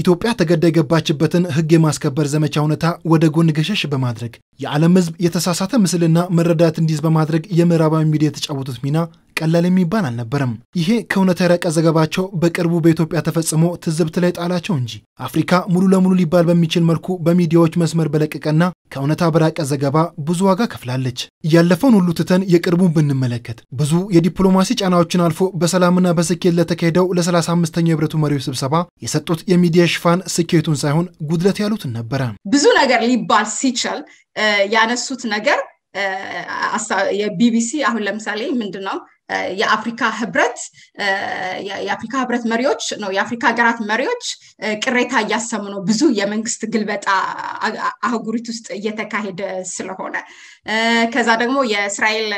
ኢትዮጵያ ተገዳ የገባችበትን ሕግ የማስከበር ዘመቻ ሁኔታ ወደ ጎን ገሸሽ በማድረግ የዓለም ሕዝብ የተሳሳተ ምስልና መረዳት እንዲይዝ በማድረግ የምዕራባዊ ሚዲያ የተጫወቱት ሚና ቀላል የሚባል አልነበረም። ይሄ ከእውነታ የራቀ ዘገባቸው በቅርቡ በኢትዮጵያ ተፈጽሞ ትዝብት ላይ ጣላቸው እንጂ አፍሪካ ሙሉ ለሙሉ ሊባል በሚችል መልኩ በሚዲያዎች መስመር በለቀቀና ከእውነታ በራቀ ዘገባ ብዙ ዋጋ ከፍላለች። ያለፈውን ሁሉ ትተን የቅርቡን ብንመለከት ብዙ የዲፕሎማሲ ጫናዎችን አልፎ በሰላምና በስኬት ለተካሄደው ለ35ኛው የህብረቱ መሪዎች ስብሰባ የሰጡት የሚዲያ ሽፋን ስኬቱን ሳይሆን ጉድለት ያሉትን ነበረ። ብዙ ነገር ሊባል ሲችል ያነሱት ነገር የቢቢሲ አሁን ለምሳሌ ምንድን ነው የአፍሪካ ህብረት የአፍሪካ ህብረት መሪዎች ነው የአፍሪካ ሀገራት መሪዎች ቅሬታ እያሰሙ ነው። ብዙ የመንግስት ግልበጣ አህጉሪት ውስጥ እየተካሄደ ስለሆነ ከዛ ደግሞ የእስራኤል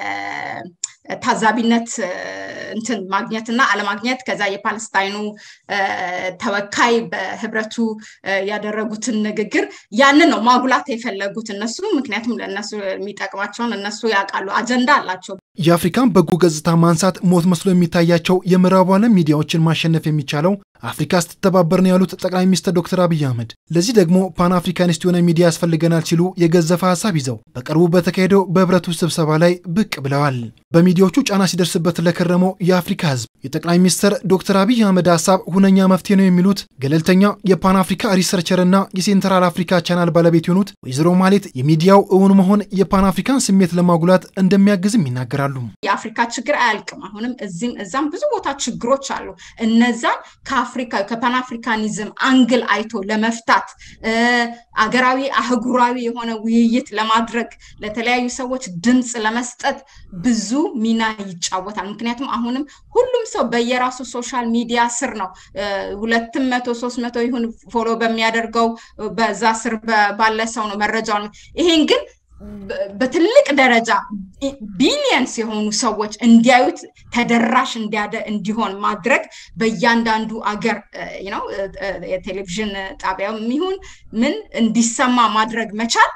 ታዛቢነት እንትን ማግኘት እና አለማግኘት ከዛ የፓለስታይኑ ተወካይ በህብረቱ ያደረጉትን ንግግር ያንን ነው ማጉላት የፈለጉት እነሱ። ምክንያቱም ለእነሱ የሚጠቅማቸውን እነሱ ያውቃሉ፣ አጀንዳ አላቸው። የአፍሪካን በጎ ገጽታ ማንሳት ሞት መስሎ የሚታያቸው የምዕራቡ ዓለም ሚዲያዎችን ማሸነፍ የሚቻለው አፍሪካ ስትተባበር ነው ያሉት ጠቅላይ ሚኒስትር ዶክተር አብይ አህመድ ለዚህ ደግሞ ፓን አፍሪካኒስት የሆነ ሚዲያ ያስፈልገናል ሲሉ የገዘፈ ሀሳብ ይዘው በቅርቡ በተካሄደው በህብረቱ ስብሰባ ላይ ብቅ ብለዋል። በሚዲያዎቹ ጫና ሲደርስበት ለከረመው የአፍሪካ ህዝብ የጠቅላይ ሚኒስትር ዶክተር አብይ አህመድ ሀሳብ ሁነኛ መፍትሄ ነው የሚሉት ገለልተኛ የፓን አፍሪካ ሪሰርቸር እና የሴንትራል አፍሪካ ቻናል ባለቤት የሆኑት ወይዘሮ ማሌት የሚዲያው እውን መሆን የፓን አፍሪካን ስሜት ለማጉላት እንደሚያግዝም ይናገራሉ። የአፍሪካ ችግር አያልቅም። አሁንም እዚህም እዛም ብዙ ቦታ ችግሮች አሉ። እነዛን ከአፍሪካ ከፓን አፍሪካኒዝም አንግል አይቶ ለመፍታት አገራዊ አህጉራዊ የሆነ ውይይት ለማድረግ ለተለያዩ ሰዎች ድምፅ ለመስጠት ብዙ ሚና ይጫወታል። ምክንያቱም አሁንም ሁሉም ሰው በየራሱ ሶሻል ሚዲያ ስር ነው። ሁለትም መቶ ሶስት መቶ ይሁን ፎሎ በሚያደርገው በዛ ስር ባለ ሰው ነው መረጃውን ይሄን ግን በትልቅ ደረጃ ቢሊየንስ የሆኑ ሰዎች እንዲያዩት ተደራሽ እንዲሆን ማድረግ በእያንዳንዱ አገር ነው የቴሌቪዥን ጣቢያው የሚሆን ምን እንዲሰማ ማድረግ መቻል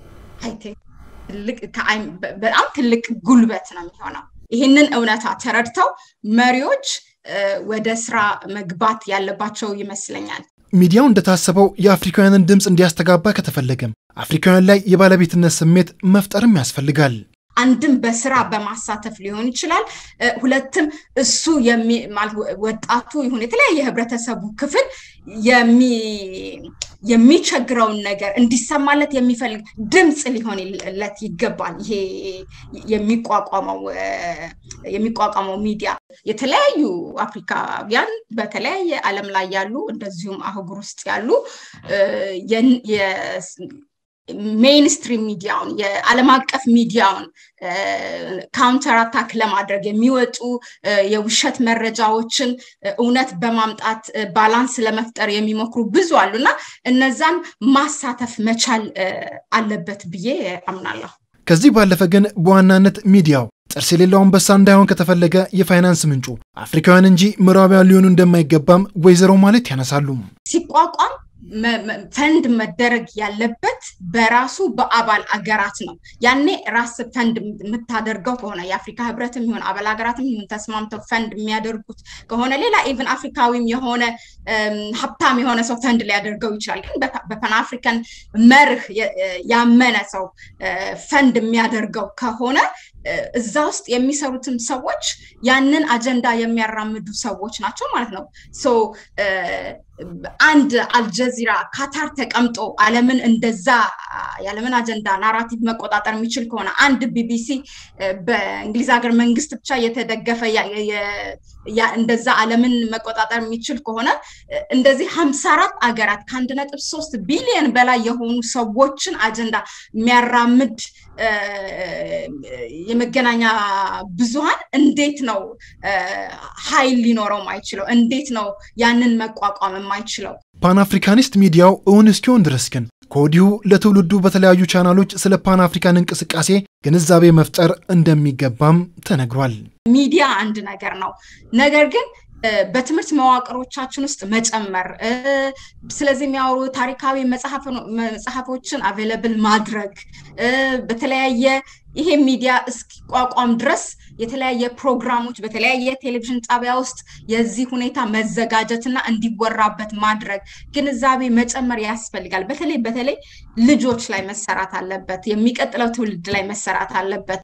በጣም ትልቅ ጉልበት ነው የሚሆነው። ይህንን እውነታ ተረድተው መሪዎች ወደ ስራ መግባት ያለባቸው ይመስለኛል። ሚዲያው እንደታሰበው የአፍሪካውያንን ድምፅ እንዲያስተጋባ ከተፈለገም አፍሪካውያን ላይ የባለቤትነት ስሜት መፍጠርም ያስፈልጋል። አንድም በስራ በማሳተፍ ሊሆን ይችላል። ሁለትም እሱ ወጣቱ ይሁን የተለያየ የህብረተሰቡ ክፍል የሚቸግረውን ነገር እንዲሰማለት የሚፈልግ ድምፅ ሊሆንለት ይገባል። ይሄ የሚቋቋመው የሚቋቋመው ሚዲያ የተለያዩ አፍሪካውያን በተለያየ ዓለም ላይ ያሉ እንደዚሁም አህጉር ውስጥ ያሉ ሜይንስትሪም ሚዲያውን የዓለም አቀፍ ሚዲያውን ካውንተር አታክ ለማድረግ የሚወጡ የውሸት መረጃዎችን እውነት በማምጣት ባላንስ ለመፍጠር የሚሞክሩ ብዙ አሉ እና እነዛን ማሳተፍ መቻል አለበት ብዬ አምናለሁ። ከዚህ ባለፈ ግን በዋናነት ሚዲያው ጥርስ የሌለው አንበሳ እንዳይሆን ከተፈለገ የፋይናንስ ምንጩ አፍሪካውያን እንጂ ምዕራባውያን ሊሆኑ እንደማይገባም ወይዘሮ ማለት ያነሳሉ። ሲቋቋም ፈንድ መደረግ ያለበት በራሱ በአባል አገራት ነው። ያኔ ራስ ፈንድ የምታደርገው ከሆነ የአፍሪካ ህብረትም ይሁን አባል ሀገራትም ይሁን ተስማምተው ፈንድ የሚያደርጉት ከሆነ ሌላ ኢቨን አፍሪካዊም የሆነ ሀብታም የሆነ ሰው ፈንድ ሊያደርገው ይችላል። ግን በፓን አፍሪካን መርህ ያመነ ሰው ፈንድ የሚያደርገው ከሆነ እዛ ውስጥ የሚሰሩትም ሰዎች ያንን አጀንዳ የሚያራምዱ ሰዎች ናቸው ማለት ነው። አንድ አልጀዚራ ካታር ተቀምጦ ዓለምን እንደዛ የዓለምን አጀንዳ ናራቲቭ መቆጣጠር የሚችል ከሆነ አንድ ቢቢሲ በእንግሊዝ ሀገር መንግስት ብቻ የተደገፈ እንደዛ ዓለምን መቆጣጠር የሚችል ከሆነ እንደዚህ ሀምሳ አራት አገራት ከአንድ ነጥብ ሶስት ቢሊዮን በላይ የሆኑ ሰዎችን አጀንዳ የሚያራምድ የመገናኛ ብዙሃን እንዴት ነው ኃይል ሊኖረው ማይችለው? እንዴት ነው ያንን መቋቋም የማይችለው? ፓን አፍሪካኒስት ሚዲያው እውን እስኪሆን ድረስ ግን ከወዲሁ ለትውልዱ በተለያዩ ቻናሎች ስለ ፓን አፍሪካን እንቅስቃሴ ግንዛቤ መፍጠር እንደሚገባም ተነግሯል። ሚዲያ አንድ ነገር ነው። ነገር ግን በትምህርት መዋቅሮቻችን ውስጥ መጨመር፣ ስለዚህ የሚያወሩ ታሪካዊ መጽሐፎችን አቬለብል ማድረግ በተለያየ ይሄ ሚዲያ እስኪቋቋም ድረስ የተለያየ ፕሮግራሞች በተለያየ ቴሌቪዥን ጣቢያ ውስጥ የዚህ ሁኔታ መዘጋጀትና እንዲወራበት ማድረግ ግንዛቤ መጨመር ያስፈልጋል። በተለይ በተለይ ልጆች ላይ መሰራት አለበት። የሚቀጥለው ትውልድ ላይ መሰራት አለበት።